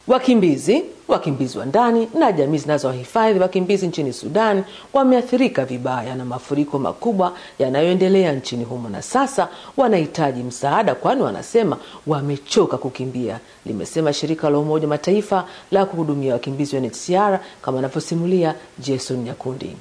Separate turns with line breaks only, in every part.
Wakimbizi, wakimbizi wa ndani na jamii zinazowahifadhi wakimbizi nchini Sudan wameathirika vibaya na mafuriko makubwa yanayoendelea nchini humo, na sasa wanahitaji msaada, kwani wanasema wamechoka kukimbia, limesema shirika la Umoja Mataifa la kuhudumia wakimbizi UNHCR, kama anavyosimulia Jason Nyakundi.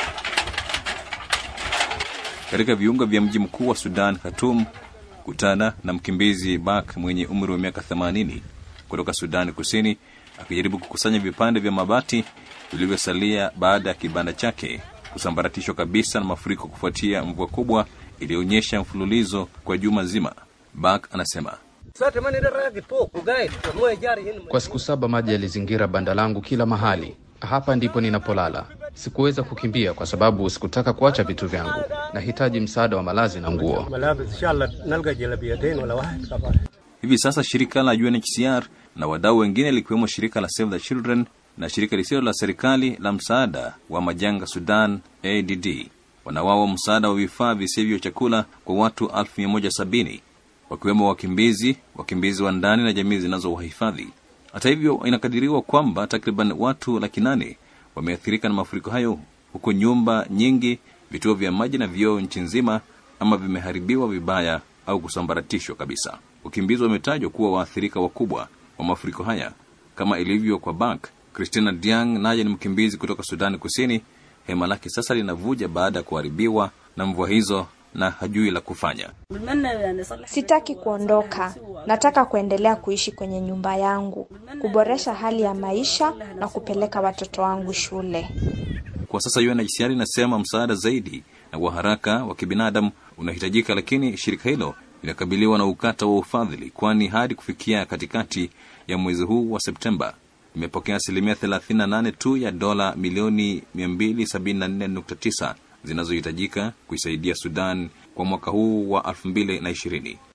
Katika viunga vya mji mkuu wa Sudan, Khartoum, kutana na mkimbizi Bak mwenye umri wa miaka 80 kutoka Sudani Kusini akijaribu kukusanya vipande vya mabati vilivyosalia baada ya kibanda chake kusambaratishwa kabisa na mafuriko kufuatia mvua kubwa iliyoonyesha mfululizo kwa juma zima. Bak anasema
kwa siku saba maji yalizingira banda langu kila mahali. Hapa ndipo ninapolala. Sikuweza kukimbia kwa sababu sikutaka kuacha vitu vyangu. Nahitaji msaada wa malazi na nguo.
Hivi sasa shirika la UNHCR na wadau wengine likiwemo shirika la Save the Children na shirika lisilo la serikali la msaada wa majanga Sudan ADD wanawawa msaada wa vifaa visivyo chakula kwa watu 1170 wakiwemo wakimbizi, wakimbizi wa ndani na jamii zinazowahifadhi. Hata hivyo, inakadiriwa kwamba takriban watu laki nane wameathirika na mafuriko hayo, huku nyumba nyingi, vituo vya maji na vyoo nchi nzima ama vimeharibiwa vibaya au kusambaratishwa kabisa. Wakimbizi wametajwa kuwa waathirika wakubwa wa mafuriko haya kama ilivyo kwa Bak. Christina Diang naye ni mkimbizi kutoka Sudani Kusini. Hema lake sasa linavuja baada ya kuharibiwa na mvua hizo na hajui la kufanya.
Sitaki kuondoka, nataka kuendelea kuishi kwenye nyumba yangu, kuboresha hali ya maisha na kupeleka watoto wangu shule.
Kwa sasa UNHCR inasema msaada zaidi na wa haraka wa kibinadamu unahitajika, lakini shirika hilo linakabiliwa na ukata wa ufadhili, kwani hadi kufikia katikati ya mwezi huu wa Septemba imepokea asilimia 38 tu ya dola milioni 274.9 zinazohitajika kuisaidia Sudan kwa mwaka huu wa 2020.